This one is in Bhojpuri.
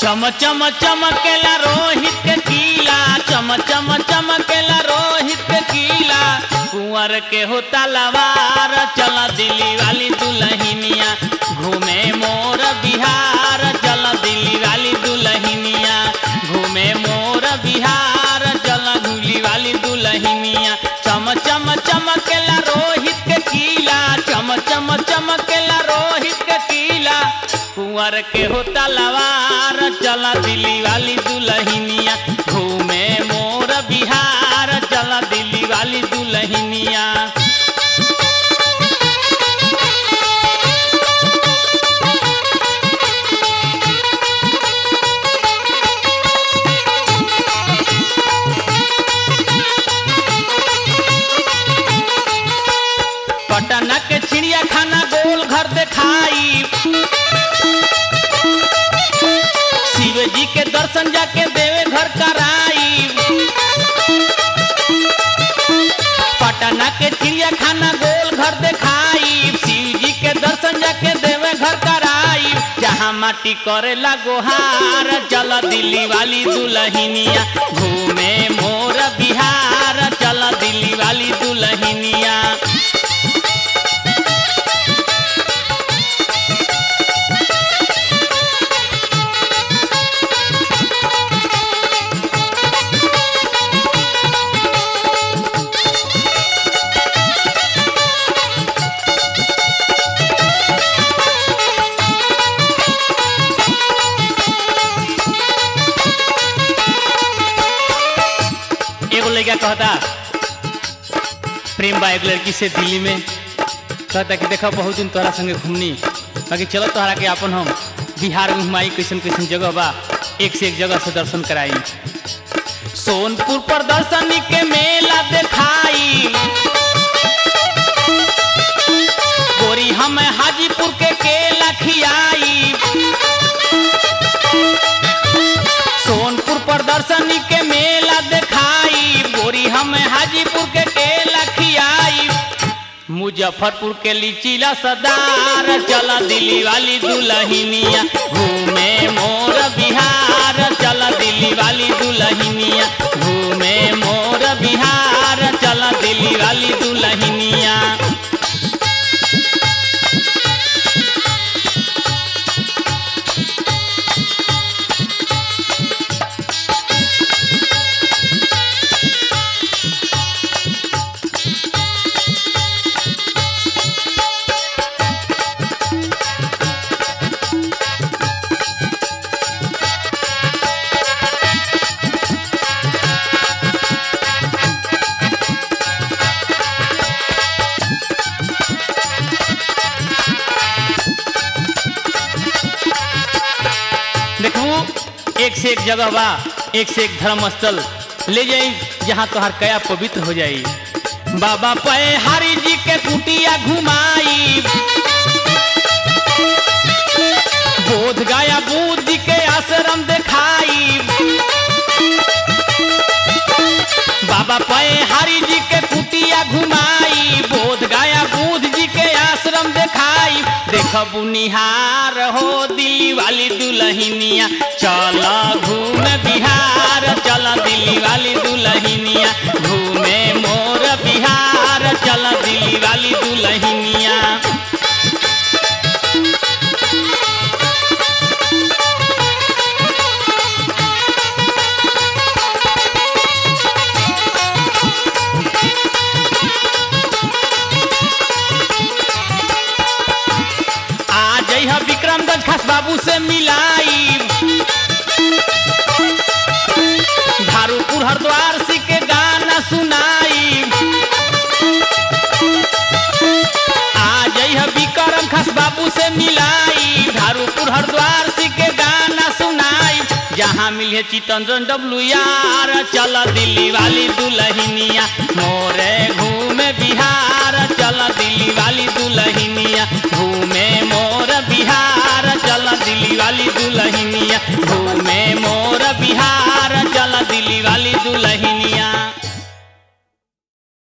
चम चम चमकेला रोहित के कीला चम चम चमकेला रोहित के कीला कुंवर के होता लवार चल दिल्ली वाली दुल्हनिया घूमे मोर बिहार चल दिल्ली वाली दुल्हनिया घूमे मोर बिहार चल धूली वाली दुल्हनिया चम चम चमकेला रोहित के कीला चम चम चमकेला रोहित के कीला कुंवर के होता लवार चला दिल्ली वाली दुल्हनिया घूमे मोर बिहार चला दिल्ली वाली दुल्हनिया पटना के चिड़िया खाना गोल घर दिखाई शिव जी के दर्शन जाके देवे घर कराई पटना के चिड़िया खाना गोल घर दिखाई शिव जी के दर्शन जाके देवे घर कराई जहाँ माटी करेला गोहार चल दिल्ली वाली दुल्हनिया घूमे मोर बिहार चल दिल्ली वाली दुल्हनिया एगो लड़का कहता प्रेम बा एक लड़की से दिल्ली में कहता कि देखो बहुत दिन तोहरा संगे घूमनी बाकी चलो तोहरा के अपन हम बिहार में घुमाई कैसन कैसन जगह बा एक से एक जगह से दर्शन कराई सोनपुर प्रदर्शनी के मेला दिखाई गोरी हम हाजीपुर के केला खियाई सोनपुर प्रदर्शनी के मेला दिखाई गोरी हम हाजीपुर के केला खियाई मुजफ्फरपुर के लीचीला सदार चला दिल्ली वाली दुल्हनिया घूमे मोर बिहार चला दिल्ली वाली दुल्हनिया घूमे मोर बिहार चला दिल्ली वाली दुल्हनिया देखू एक से एक जगह बा एक से एक धर्म स्थल ले जाई जहाँ तोहार कया पवित्र हो जाई बाबा पे हरि जी के कुटिया घुमाई बोध गया बुद्ध जी के आश्रम दिखाई बाबा पे हरि जी के कुटिया घुमाई बोध गया बुद्ध जी के आश्रम दिखाई देखब निहार हो दिल्ली वाली दुल्हनिया चल घूम बिहार चल दिल्ली वाली दुल्हनिया घूमे मोर बिहार चल दिल्ली वाली दुल्हनिया आ जइह विक्रमगंज खास बाबू से मिलाई धारूपुर हरिद्वार सी के गाना सुनाई आ जइह विक्रम खास बाबू से मिलाई धारूपुर हरिद्वार सी के गाना सुनाई जहाँ मिले चितंजन डब्लू यार चल दिल्ली वाली दुल्हनिया मोरे घूमे बिहार चल दिल्ली वाली दुल्हनिया घूमे मोर बिहार चल दिल्ली वाली दुल्हनिया घूमे मोर बिहार